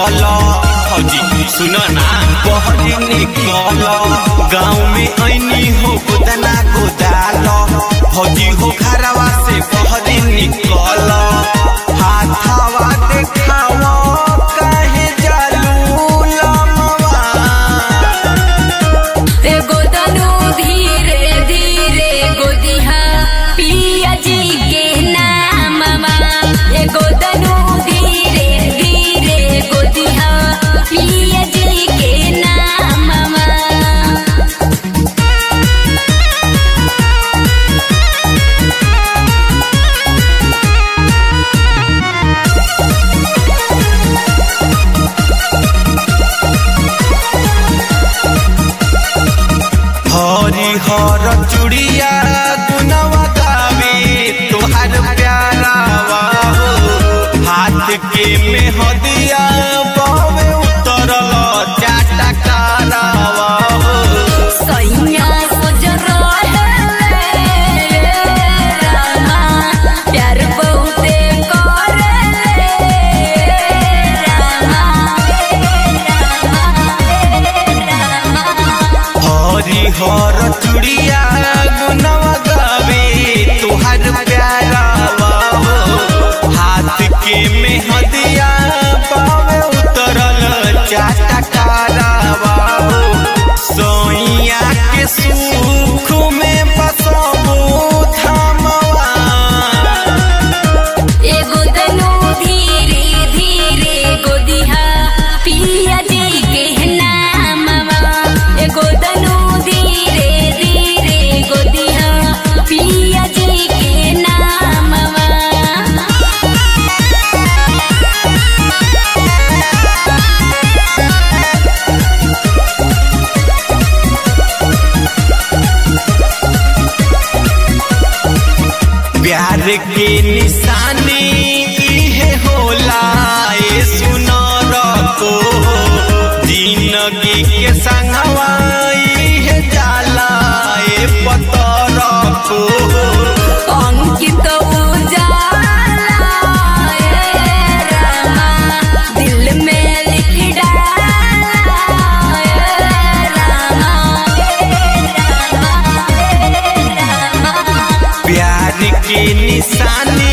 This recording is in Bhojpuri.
निकल फौजी सुनो ना बहरी निकल गाँव में ऐनी हो गोदना गोदाल फौजी हो घरवा से बहरी निकल हाथवा देखावा काहे जालू लमवा एगो तनु धीरे धीरे गोदिहा पिया जी के नाममा एगो तनु धीरे धीरे गोदिहा पिया जी के नाममा हरी हर चुड़िया गुनवा गावे तोहार प्यारावा हो हाथ के में हदिया बावे उतरल चाटा कारावा हो सैया सजर रहले रामा प्यार बहुते करले रामा हरी हर चुड़िया गुनवा गावे तोहार प्यारावा हो हाथ के में हदिया बावे उतरल चाटा कारावा हो सोइया के सुख में बसबू थमवा एगो तनु धीरे धीरे गोदिहा पिया जी के नाममा एगो तनु धीरे धीरे गोदिहा पिया जी के नाममा प्यार के निशानी इहे होला ए सुनर को जिंदगी के संगवा इहे जाला ए पतर को अंकित उजाला ए रामा दिल में लिख डाला ए रामा प्यार के निशानी